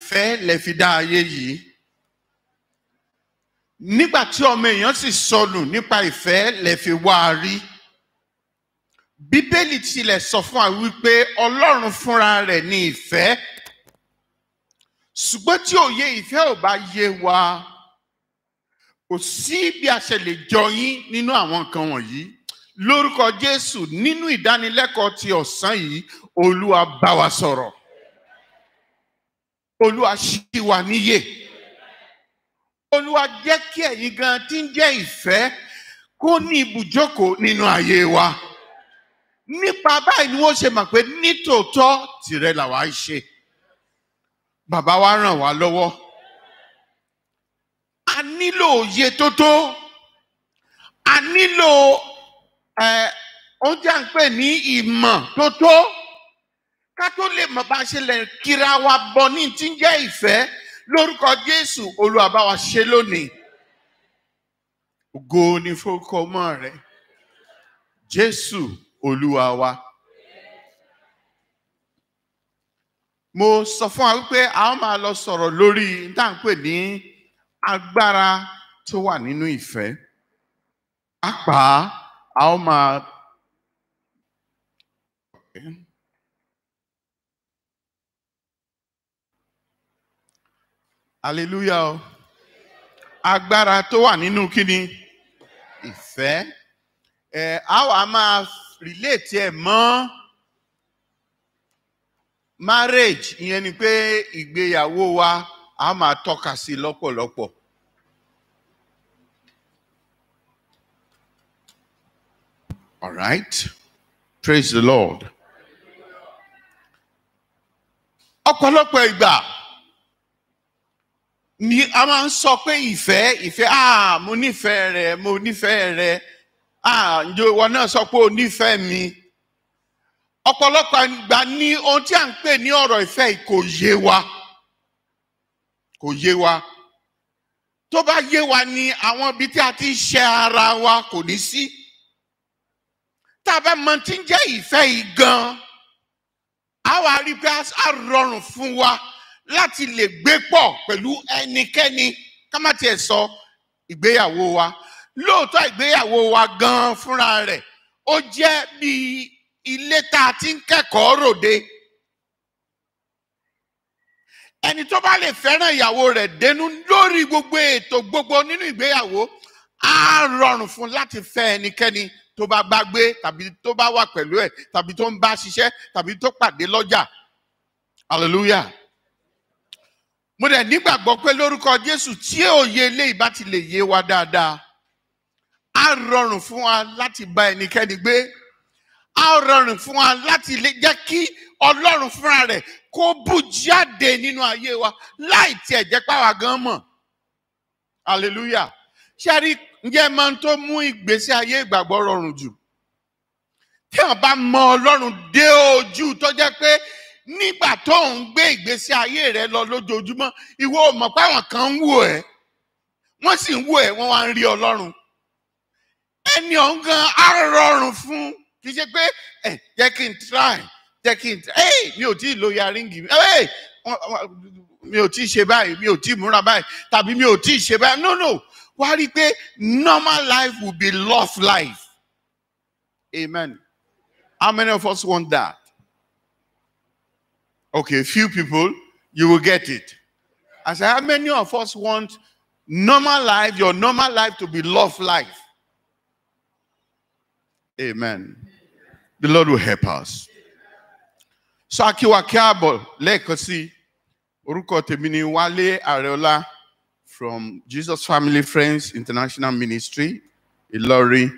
ìfẹ́ lẹ fi dá ayé yìí nígbà tí ọmọ èèyàn sì sọnù nípa ìfẹ́ lẹ fi wá a rí bíbélì tilẹ̀ sọ fún wa wípé ọlọ́run fúnra rẹ̀ ní ìfẹ́ ṣùgbọ́n tí òye ìfẹ́ ò bá yé wa kò sí bí a ṣe lè jọ yín nínú àwọn nǹkan wọ̀nyí lórúkọ jésù nínú ìdánilẹ́kọ̀ọ́ ti ọ̀sán yìí olúwa bá wa sọ̀rọ̀ olúwa ṣí wa níyè olúwa jẹ́ kí ẹ̀yin gan tí ń jẹ́ ìfẹ́ kó ní ibùjókòó nínú ayé wa nípa báyìí ni wọ́n ṣe mọ̀ pé nítòótọ́ tìrẹ làwa ń ṣe bàbá wa ràn wá lọ́wọ́ a nílò òye tó tó a nílò ẹ ohun tí a ń pè ní ìmọ̀ tó tó ká tó lè mọ̀ bá a ṣe lè kíra wa bọ ní tí ń jẹ́ ìfẹ́ lórúkọ Jésù Olúwa bá wa ṣe lónìí ògo ni fórúkọ ọmọ rẹ Jésù Olúwa wa. mo sọ fún wa wípé a ó máa lọ sọ̀rọ̀ lórí tá à ń pè ní agbára tó wà nínú ìfẹ́ pàápàá a ó máa. hallelujah o agbára tó wà nínú kíni ìfẹ́ ẹ a wà máa relate ẹ mọ́ marriage ìyẹn ni pé ìgbéyàwó wa a máa tọ́ka sí lọ́pọ̀lọpọ̀. All right. Praise the Lord. Ọ̀pọ̀lọpọ̀ ìgbà ni a máa ń sọ pé ìfẹ́ ìfẹ́ ah mo nífẹ̀ẹ́ rẹ mo nífẹ̀ẹ́ rẹ ah ǹjẹ́ ìwọ náà sọ pé o nífẹ̀ẹ́ mi. Ọ̀pọ̀lọpọ̀ ìgbà ni ohun tí a ń pè ní ọ̀rọ̀ ìfẹ́ yìí kò yé wa kò yé wa tó bá yé wa ni àwọn ibi tí a ti ń ṣe ara wa kò ní sí. Si tá a bá mọ tí ń jẹ́ ìfẹ́ yìí gan-an a wá rí pé a rọrùn fún wa láti lè gbé pọ̀ pẹ̀lú ẹnikẹ́ni ká má tiẹ̀ sọ ìgbéyàwó wa lóòótọ́ ìgbéyàwó wa gan-an fúnra rẹ̀ ó jẹ́ bí ilé tá a ti ń kẹ́kọ̀ọ́ ròde ẹni tó bá lè fẹ́ràn ìyàwó rẹ̀ dénú lórí gbogbo ètò gbogbo nínú ìgbéyàwó á rọrùn fún láti fẹ́ ẹnikẹ́ni tó bá bá gbé tàbí tó bá wà pẹ̀lú ẹ̀ tàbí tó ń bá ṣiṣẹ́ tàbí tó pàdé lọ́jà hallelujah. mo dẹ̀ nígbàgbọ́ pé lórúkọ Jésù tí òye eléyìí bá ti lè yé wa dáadáa á rọrùn fún wa láti bá ẹnikẹ́ni gbé á rọrùn fún wa láti lè jẹ́ kí Ọlọ́run fúnra rẹ̀ kó bù jáde nínú ayé wa láì tiẹ̀ jẹ́ pàwá gan mọ̀ hallelujah. ṣé a rí ǹjẹ́ máa ń tó mú ìgbésí ayé ìgbàgbọ́ rọrùn jù tí wọ́n bá mọ Ọlọ́run dé ojú tó jẹ́ pé nígbà tó ń gbé ìgbésí ayé rẹ lọ lójoojúmọ́ ìwọ ò mọ̀ pé àwọn kan ń wò ẹ́ wọ́n sì ń wò ẹ́ wọ́n wá ń rí Ọlọ́run ẹni ọ̀hún gan á rọrùn fún kì í ṣe pé ẹ jẹ́ kí n try jẹ́ kí n ẹ mi ò tí ì lo yaringi mi ẹ mi ò tí ì ṣe báyìí mi ò tí ì múra báyìí tàbí mi ò tí ì ṣe báyìí no no wá rí i pé normal life will be lost life. Amen. How many of us want that? Okay, few people, you will get it. I said, how many of us want normal life, your normal life to be lost life? Amen. The Lord will help us. So akiwa kiabo lẹ́ẹ̀kan sí orúkọ tèmi ni Wálé Àrẹ̀ọlá from Jesus Family Friends International Ministry, Ìlọrin.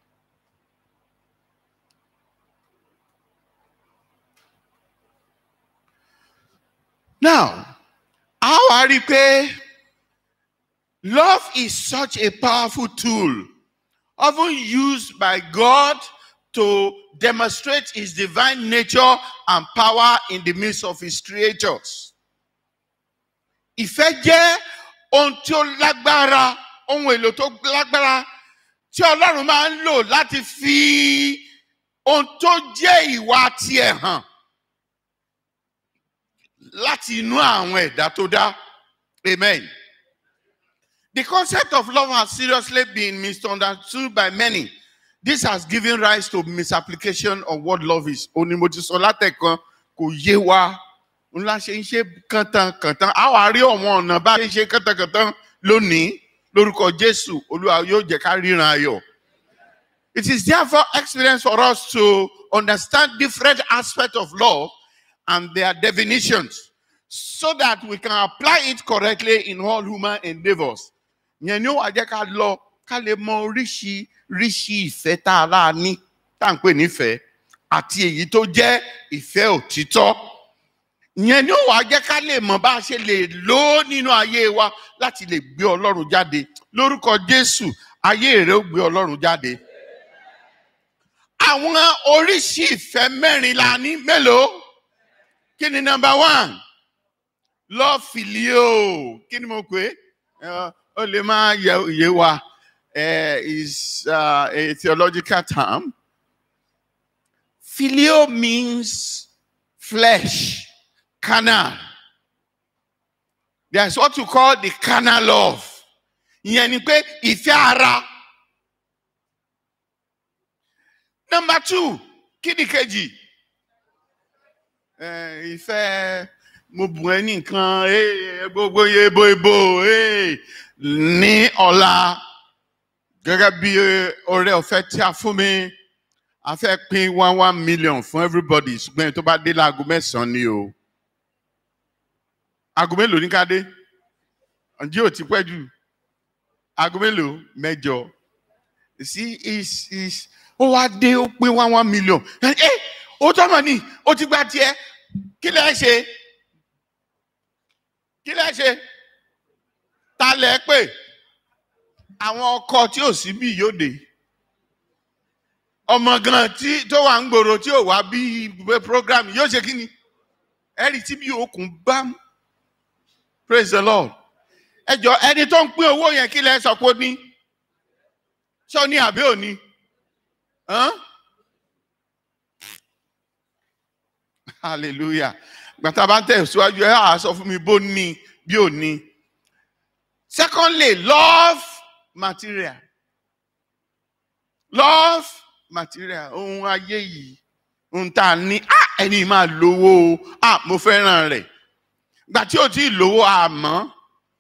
Now, how are you pay? Love is such a powerful tool, often used by God to demonstrate his divine nature and power in the midst of his creatures. Ìfẹ́ jẹ́ ohun tí ó lágbára ohun èlò tó lágbára tí ọlọ́run máa ń lò láti fi ohun tó jẹ́ ìwà tiẹ̀ hàn láti inú àwọn ẹ̀dá tó dá amen. The concept of love has seriously been misunderstood by many. This has given rise to misapplication of what love is. Ó ní mo ti sọ látẹ̀kan kò yé wa. Ńlá ṣe ń ṣe kàntankàntan. A wà rí ọ̀wọ́n ọ̀nà bá ṣe ń ṣe kàntankàntan lónìí. Lórúkọ Jésù, Olúwa yóò jẹ́ ká ríran ayọ̀. It is therefore experience for us to understand different aspects of love and their definitions so that we can apply it correctly in all human endeavors. Yẹn ni ó wà jẹ́ ká lọ ká lè mọ oríṣiríṣi ìfẹ́ tá a láà ní tá à ń pè nífẹ̀ẹ́ àti èyí tó jẹ́ ìfẹ́ òtítọ́. Yẹn ni ó wà jẹ́ ká lè mọ bá a ṣe lè lò ó nínú ayé wa láti lè gbé Ọlọ́run jáde. Lórúkọ Jésù, ayé rẹ̀ ó gbé Ọlọ́run jáde. Àwọn oríṣi ìfẹ́ mẹ́rin la ní mélòó? Kí ni number one? Love filio. Kí ni mo pè é? Ó lè máa yẹ yé wa. Uh, is uh, a theological term. Filio means flesh, carnal. There's what you call the carnal love. Ìyẹn ni pé ìfẹ́ ara. Number two, kí ni kejì? Eh, ìfẹ́ mo bùn ẹ́ ní nǹkan eh, gbogbo ebo ebo eh, ní ọ̀la gẹ́gẹ́ bí ọrẹ ọ̀fẹ́ tí a fún mi a fẹ́ pín one one million fún everybody ṣùgbọ́n ẹni tó bá dé láago mẹ́sàn-án ni o aago mélòó ní ká dé ǹjẹ́ ò ti pẹ́ jù aago mélòó mẹ́jọ sí is is ó wá dé ó pín one one million ẹ ẹ ó tọ́mọ̀ ni ó ti gba tiẹ̀ kí lẹ́ ṣe kí lẹ́ ṣe ta lẹ́ pè àwọn ọkọ tí ò sí bí yóò dé ọmọ gan tí tó wà ń gbòòrò tí ò wá bí ìwé program yóò ṣe kí ni ẹ̀rí tí bí okùn bá mú praise the lord ẹ jọ ẹni tó ń pín owó yẹn kí lẹ sọ pé ó ní ṣọ ní àbí òní hàn hallelujah gbàtà bá ń tẹ̀síwájú ẹ á sọ fún mi bó ní bí òní secondly love material love material ohun ayé yìí ohun tá a ní ah ẹni máa lówó o ah mo fẹ́ràn rẹ̀ gbà tí ò tí ì lówó àmọ́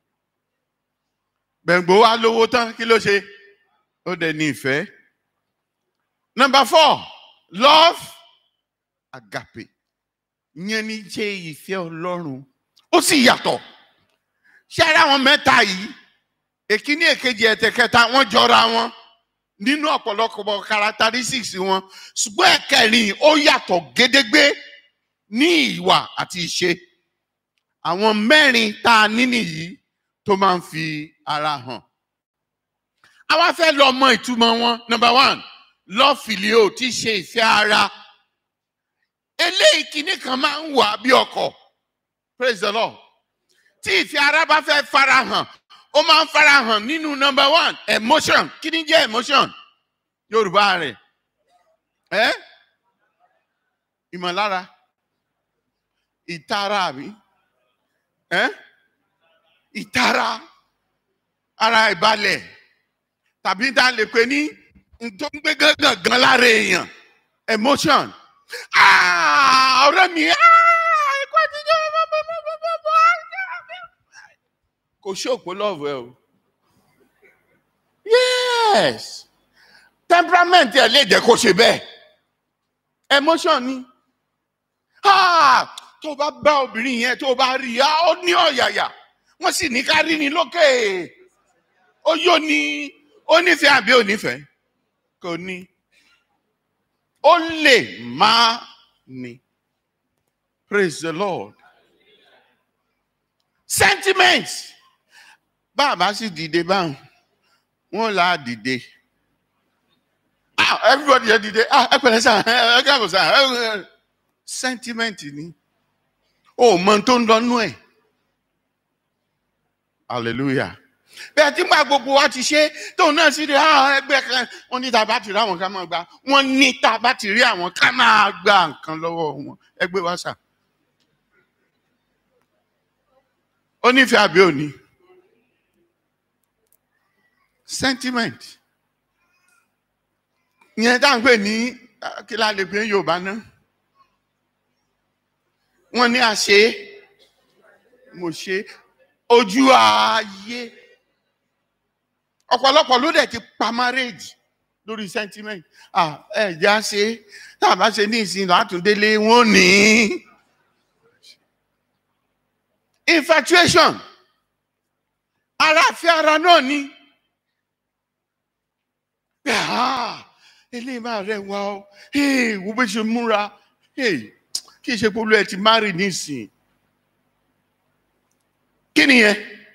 gbẹ̀ngbò wa lówó tán kí ló ṣe ó dẹ̀ ní ìfẹ́. number four love agape yẹn ní ṣe ìfẹ́ ọlọ́run ó sì yàtọ̀ ṣé ara wọn mẹ́ta yìí èkíní èkejì ẹ̀tẹ̀kẹta wọ́n jọra wọn nínú ọ̀pọ̀lọpọ̀ characteristics wọn ṣùgbọ́n ẹ̀kẹrin ó yàtọ̀ gédégbé ní ìwà àti ìṣe àwọn mẹ́rin tá a ní nìyí tó máa ń fi ara hàn. àwa fẹ́ lọ mọ ìtumọ̀ wọn number one lọ́fìlíò tí í ṣe ìfẹ́ ara eléyìí kìíní kan máa ń wà bí ọkọ̀ praise the lord tí ìfẹ́ ara bá fẹ́ fara hàn ó máa ń fara hàn nínú number one emotion kí ni jẹ́ emotion yorùbá rẹ̀ ẹ́ ìmọ̀lára ìtara àbí ẹ́ ìtara ara ìbalẹ̀ tàbí tá a lè pè ní tó ń gbé gángan lára èèyàn emotion ọ̀rẹ́ mi ẹ̀kọ́ àtijọ́ kò ṣòpó lọ́ọ̀fù ẹ o yes temperament ẹ lè jẹ́ kó ṣe bẹ́ẹ̀ emotion ni tó bá bá obìnrin yẹn tó bá rí i ó ní ọ̀yàyà wọ́n sì ní ká rí ni lókè ó yóò ní ó nífẹ̀ẹ́ àbí ò nífẹ̀ẹ́ kò ní ó lè má ní praise the lord sentiment bàbá sì dìde báwọn wọn là á dìde ah everybody yẹ dìde ah ẹ pẹ̀lẹ́ sá ẹ káàbọ̀ sá ẹ sentiment ni ó mọ tó ń lọ nú ẹ hallelujah bẹ́ẹ̀ tí gba gbogbo wa ti ṣe tóun náà sì rí àwọn ẹgbẹ́ kan wọ́n ní tá a bá ti rí àwọn ká máa gba wọ́n ní tá a bá ti rí àwọn ká máa gba nǹkan lọ́wọ́ wọn ẹgbẹ́ wa sà. ó nífẹ̀ẹ́ àbí òní sentiment ìyẹn tá à ń pè ní ah, kí la lè pè ní yorùbá náà wọn ní àṣe mo ṣe ojú ààyè ọ̀pọ̀lọpọ̀ ló dẹ̀ ti pa marriage lórí sentiment ah ẹ já ṣe tá a bá ṣe ní ìsìn látúndélé wọn ò ní infatuation ara fi ara náà ni pé ah eléyìí máa rẹwà o hey, wo bó ṣe múra hey, kí ṣe polú ẹ ti marry nísìn kí nìyẹn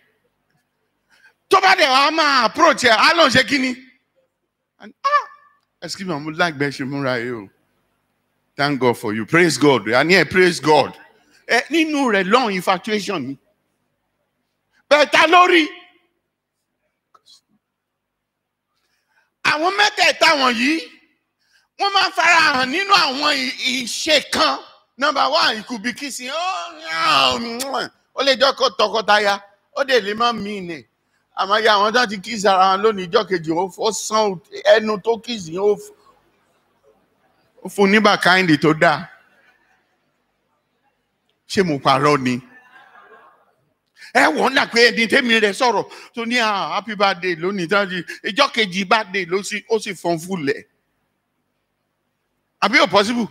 tó bá dẹ̀ wá máa approach ẹ̀ á lọ́n ṣe kí ni And, ah excuse me mo lágbẹ́ ṣe múra yìí o thank God for you praise God àní ẹ̀ praise God ẹ nínú rẹ̀ long infatuation ni bẹ́ẹ̀ ta lórí àwọn mẹ́tẹ̀ẹ̀ta wọ̀nyí wọ́n máa ń farahàn nínú àwọn ì- ìṣe kan number one it could be kissing ó lè jọ́ kó tọkọtaya ó dẹ̀ lè má mí nì àmọ́ ya àwọn tó ti kiss ara wọn lónìí ìjọ́ kejì ó fọ́ sán ẹnu tó kiss yẹn ó f- ó fún nígbà káyìndì tó dáa ṣé mo parọ́ ni ẹ wọ́n dà pé ẹni tẹ́mi rẹ̀ sọ̀rọ̀ tó ní ah happy birthday lónìí tó di ìjọ́ kejì birthday ló sì ó sì fọ́n fúlẹ̀ àbí ò possible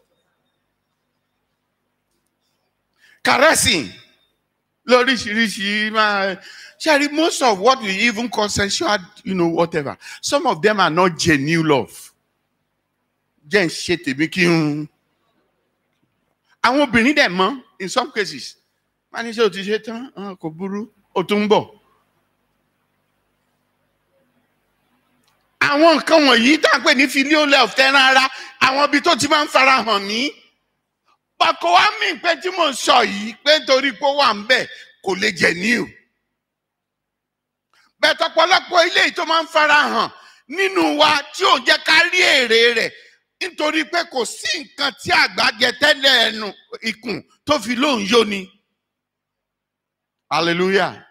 caressing lóríṣiríṣi máa ṣáàrí most of what we even call sexual you know whatever some of them are not genuine love jẹ́ ń ṣe tèmi kí n àwọn obìnrin dẹ̀ mọ́ in some cases wọ́n ní ṣé o ti ṣe tán Ah, kò burú o tún ń bọ̀. àwọn nǹkan wọ̀nyí tá à ń pè ní filial love tẹ́ran ara àwọn ibi tó ti máa ń fara hàn ní. pàkó wá mí pé tí mò ń sọ yìí pé nítorí pé ó wà ń bẹ̀ kò lè jẹ̀ ní o. bẹ́ẹ̀ tọpọlọpọ̀ ilé yìí tó máa ń fara hàn nínú wa tí ò jẹ́ ká rí èrè rẹ̀ nítorí pé kò sí nǹkan tí àgbà jẹ tẹ́lẹ̀ ẹnu ikùn tó fi lóun yó ni. Hallelujah.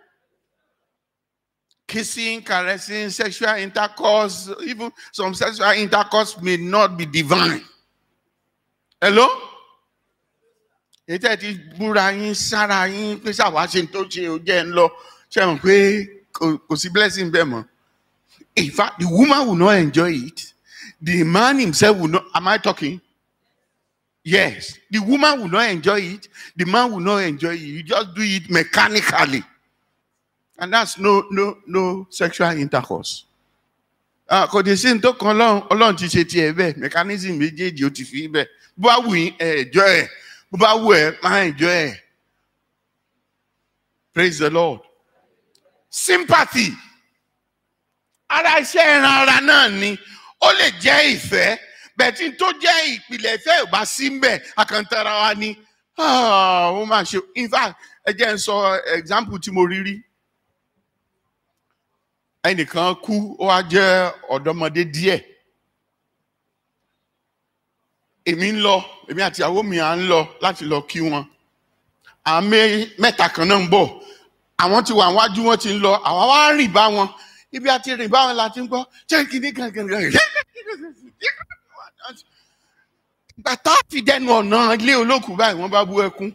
Kissing, caressing, sexual intercourse, even some sexual intercourse may not be divine. Hello? Ètò ẹ̀ ti búra yín sára yín pé ṣàwá ṣe tó ṣe ó jẹ́ ń lọ. Ṣé mọ̀ pé kò kò sí blessing bẹ́ẹ̀ mọ́? In fact, the woman will not enjoy it. The man himself will not. Am I talking? Yes. The woman will not enjoy it. The man will not enjoy it. You just do it mechanically. And that's no no no sexual intercourse. Ah, Kò dé sí ní tó kan ọlọ́run ọlọ́run ti ṣe tiẹ̀ bẹ́ẹ̀ mechanism méjèèjì ó ti fi bẹ́ẹ̀. Bó bá wù yín ẹ̀ ẹ̀jọ́ ẹ̀. Bó bá wù ẹ̀ máa ẹ̀jọ́ ẹ̀. Praise the Lord. Sympathy. Ara iṣẹ́ ẹran ara náà ni. Ó lè jẹ́ ìfẹ́. Bẹ̀tí tó jẹ́ ìpìlẹ̀ ìfẹ́ ò bá sí mbẹ̀ àkàntara wa ni. Ah, Ó máa ṣe. In fact, ẹ jẹ́ n sọ example tí mo rí rí. Ẹnìkan kú, ó wá jẹ́ ọ̀dọ́mọdé díẹ̀. Èmi ń lọ, èmi àti ìyàwó mi à ń lọ láti lọ kí wọn. Àwọn mé- mẹ́ta kan náà ń bọ̀. Àwọn ti wà wájú wọn ti ń lọ, àwa wá rìn bá wọn. Ibi àti rìn bá wọn la ti ń gbọ́. Ṣé kìíní kankan bàtà fi dẹnu ọ̀nà ilé olókùú báyìí wọ́n bá bú ẹkún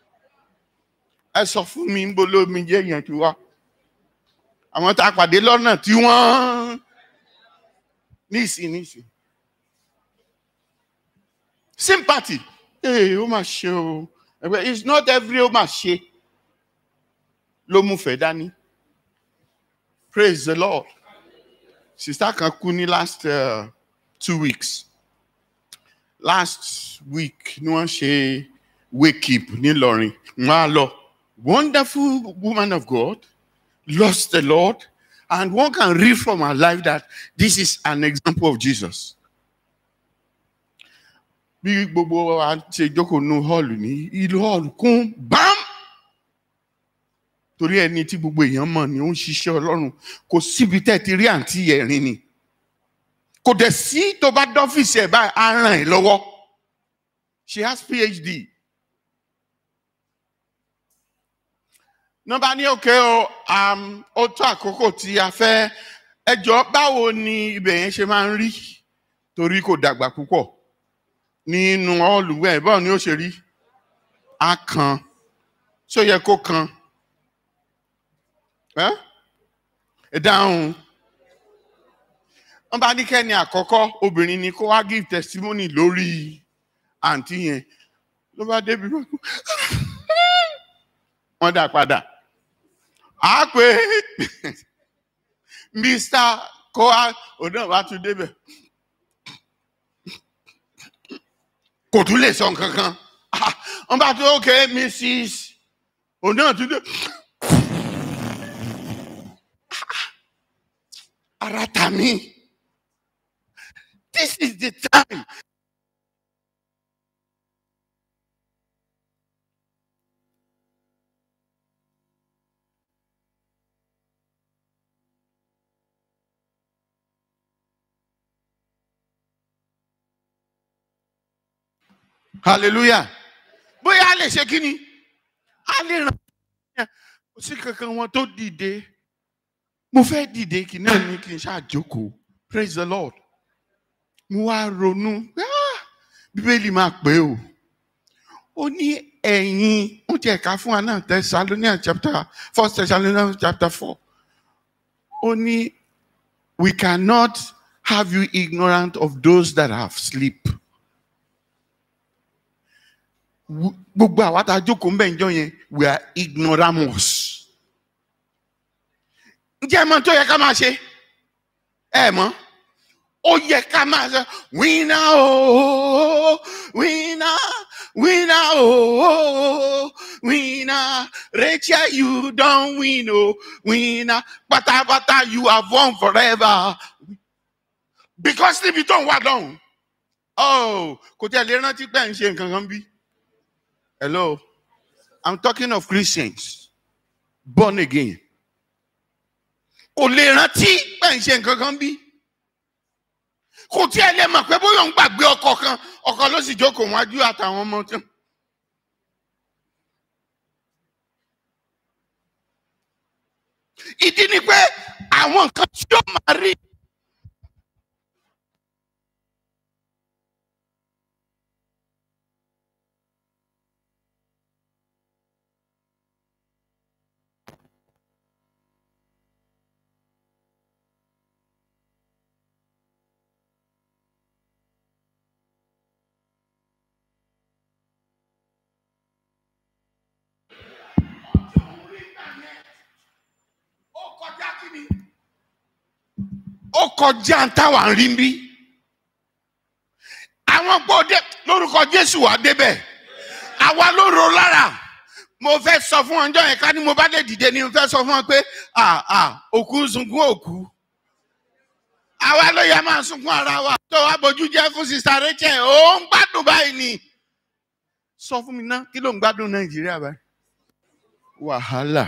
ẹ sọ fún mi ń bolo mi jẹ́ yẹn ti wá àwọn tá a pàdé lọ́nà tí wọ́n níìsín níìsín sympathy ee ó mà ṣe o ẹgbẹ́ it's not every ó mà ṣe ló mú fẹ́ dání praise the lord sista kan kú ní last uh, two weeks last week ni wọ́n ṣe wake up nílọrin wọ́n á lọ wonderful woman of God lost the Lord and one can read from her life that this is an example of Jesus. bí gbogbo wa ṣe jókòó nu hall ní ìlú hall kún bám torí ẹni tí gbogbo èèyàn mọ̀ ni ó ń ṣiṣẹ́ ọlọ́run kò síbi tẹ́ ti rí àǹtí ẹ̀rín ni kò dẹ̀ sí tó bá dọ́fíìsì ẹ̀ báyìí á ràn ẹ́ lọ́wọ́ she has phd nọmba ní òkè o um, ó tó àkókò tí a fẹ́ ẹjọ́ báwo ni ibẹ̀ yẹn ṣe máa ń rí torí kò dàgbà púpọ̀ nínú ọ̀lùwẹ̀ báwo ni ó ṣe rí á kan ṣó yẹ kó kan ẹ ẹ dáhùn wọn bá ní kẹ́ni àkọ́kọ́ obìnrin ni kó wá give testimony lórí àǹtí yẹn ló bá débi wọn wọn dà padà á pé mr koa òun náà wá tún débẹ̀ kò tún lè sọ nǹkan kan Ah, wọn bá tún ok mrs òun náà tún dé ara ta mi this is the time hallelujah bóyá a lè ṣe kí ni a lè ràn án kò sí kankan wọn tó dìde mo fẹ́ dìde kì náà ní kí n ṣàjókòó praise the lord mo wá ronú ah, bíbélì máa pé o ó ní ẹ̀yin ó tiẹ̀ ká fún wa náà Thessalonians chapter first Thessalonians chapter four ó ní we cannot have you ignorant of those that have sleep. Wo- gbogbo àwa tá a jókòó ń bẹ̀ ń jọ yẹn we are ignoramus. ǹjẹ́ ẹ mọ̀ tó yẹ ká máa ṣe? ẹ mọ̀ ó yẹ ká máa ṣe wíná ooo wíná wíná ooo wíná Rachel you don win o wíná pátápátá you have won forever because níbi tó ń wà lọ́hùn oh kò tẹ̀ lè rántí pé ẹ̀ ń ṣe nǹkan kan bí. Hello. I'm talking of Christians born again. Kò lè rántí pé ń ṣe nǹkan kan bí. Kò tí ẹ lè mọ̀ pé bóyá òun gbàgbé ọkọ̀ kan ọkọ̀ ló sì jókòó wájú àtàwọn ọmọ tó. Ìdí ni pé àwọn nǹkan tí ó máa rí. Ó kọjá kí ni? Ó kọjá ń táwa ń rí bí. Àwọn gbòde lórúkọ Jésù wà débẹ̀. Àwa ló ro lára. Mo fẹ́ sọ fún ọjọ́ yẹn ká ní mo bá lè dìde ni mo fẹ́ sọ fún wọn pé à à òkú ń sunkún òkú. Àwa ló yẹ máa sunkún ara wa. Tó wá bójú jẹ́ fún Sista Rachel, ó ń gbádùn báyìí ni. Sọ fún mi ná, kí ló ń gbádùn Nàìjíríà báyìí? Wàhálà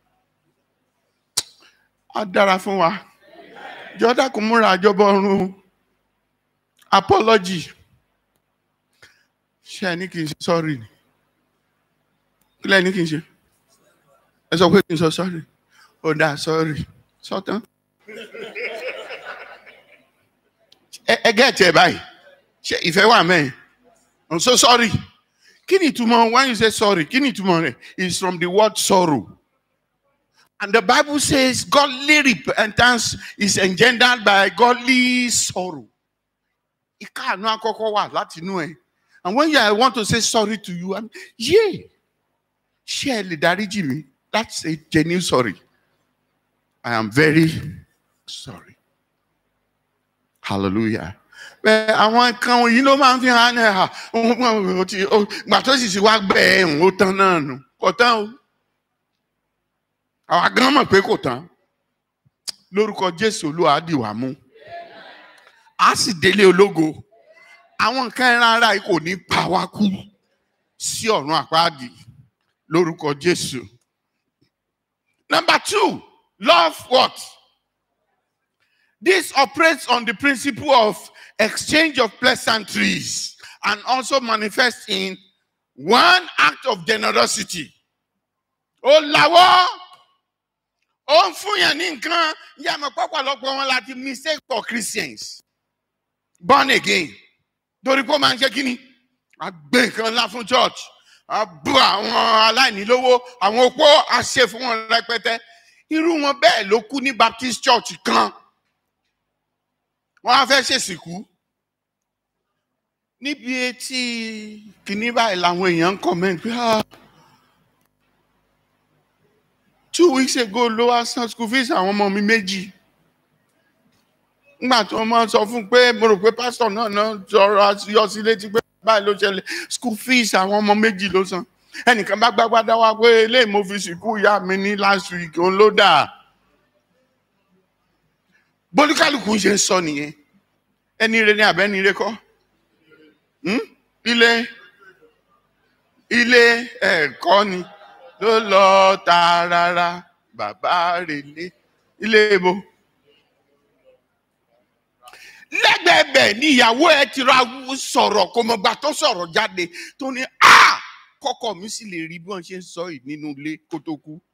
á dára fún wa jọdá kò múra àjọbọ ọrùn apology ṣé ẹ ní kí n ṣe sorry ni kí lẹ ní kí n ṣe ẹ sọ pé kí n sọ sorry ó dáa sorry sọtán ẹ ẹ gẹ́ẹ̀tì ẹ báyìí ṣe ìfẹ́ wà mẹ́rin I'm so sorry kí ni ìtumọ̀ when you say sorry kí ni ìtumọ̀ rẹ̀ is from the word sorrow. And the Bible says godly repentance is engendered by godly sorrow. Ìkáàánú àkọ́kọ́ wà láti inú ẹ̀. And when you I want to say sorry to you, I'm, yeah, ṣé ẹ lè dáríjì mi? That's a genuine sorry. I am very sorry. Hallelujah. Bẹ́ẹ̀ àwọn nǹkan yìí ló máa ń fi hàn ẹ̀ hà. Gbà tó sì ti wá gbẹ̀ ẹ̀ ń ó tán náà nù. Kò tán o àwa gan mọ̀ pé kò tán lórúkọ jésù olúwa á dì wá mú a sì délé ológo àwọn nǹkan ẹran ara yìí kò ní pa wá kú sí ọ̀run àpáàdì lórúkọ jésù. number two love what this operates on the principle of exchange of pleasantries and also manifests in one act of generosity ó lawọ́ ó ń fún yàn ní nǹkan yàmọ̀ pọ̀pọ̀lọpọ̀ wọn láti mistake for Christians born again torí pé ó máa ń ṣe kí ni a gbé nǹkan ńlá fún church a bú àwọn aláìní lówó àwọn opó a ṣe fún wọn rẹpẹtẹ irú wọn bẹ́ẹ̀ ló kú ní Baptist church kan wọ́n á fẹ́ ṣèsìnkú níbi etí kìíní báyìí làwọn èèyàn ń comment pé ah two weeks ago ló wá san school fees àwọn ọmọ mi méjì nígbà tí wọ́n máa sọ fún un pé mo rò pé pásítọ̀ náà náà sọ̀rọ̀ yọ sí létí pé báyìí ló ṣẹlẹ̀ school fees àwọn ọmọ méjì ló san ẹnìkan bá gbágbádá wá pé eléyìí mo fi sìnkú ìyá mi ní last week òun ló dà bólúkálùkù ṣe ń sọ nìyẹn ẹni rẹ ní abẹ́ni rẹ kọ́ Hmm? ilé ilé ẹ̀kọ́ ni ló lọ tààràrà bàbá rèlé ilé ibo lẹ́gbẹ̀ẹ́bẹ̀ ni ìyàwó ẹ ti ra sọ̀rọ̀ kò mọ̀gbà tó sọ̀rọ̀ jáde tó ní a kọ́kọ́ mi sì lè rí bí wọ́n ṣe ń sọ yìí nínú ilé kó tó kú